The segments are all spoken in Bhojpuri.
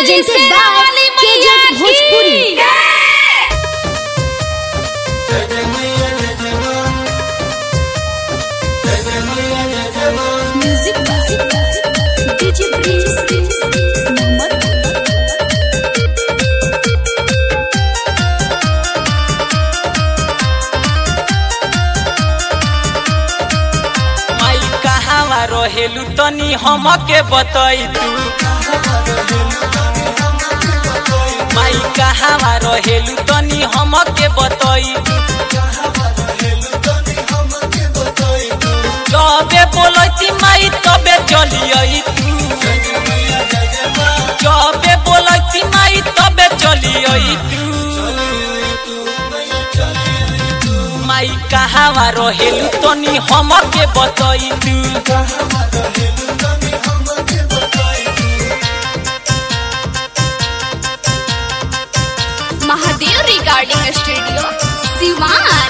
presented by KJ Bhojpuri. Music by DJ Prince. Mohammed. माई कहावा रहेलू तनी हमके बतई तू माई कहावा रहेलू तनी हमके बतई तू जबे बोलती माई तबे चलियई तू जबे बोलती माई तबे चलियई तू माई कहावा रहेलू तनी हमके बतई तू Mahadev Recording Studio, Siwan.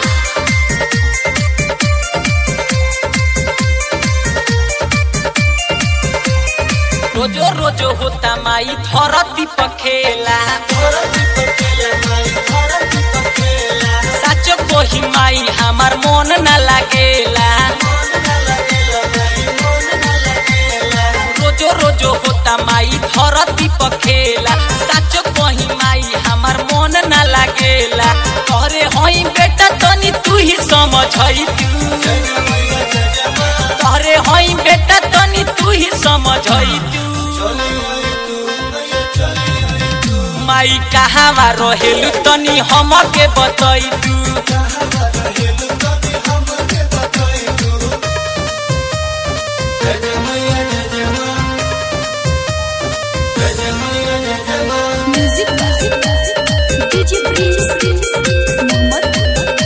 रोजो रोजो होता माई धरती पखेला साचो कोही माई हमार मन न लागेला रोजो रोजो होता माई धरती पखेला साचो कोही माई हमार मन न लागेला अरे हई बेटा तनी तू ही समझई तू अरे हई बेटा तनी तू ही समझई तू माई कहावा रहेलू तनी हमके बतई तू Music by DJ Prince. Mohammed.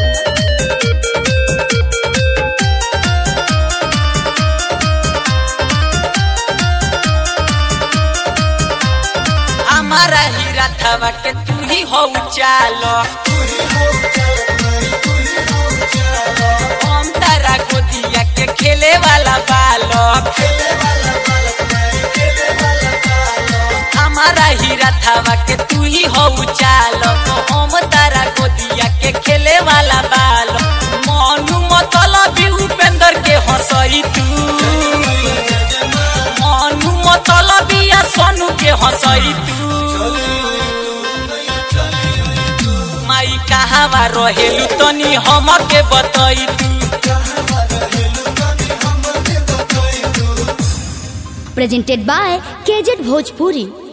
हमारा हीरा थवा के तू ही हो चालो हम तारा गोदिया के खेले वाला बालक हमारा हीरा थवा के तू ही हो चालक हम तारा गोदिया के खेले वाला बालक मनु मतलब उपेंद्र के हंसई तू मनु मतलब या सोनू के हंसई तू माई कहावा रहेलू तनी हमके बतई तू Presented by KJ Bhojpuri.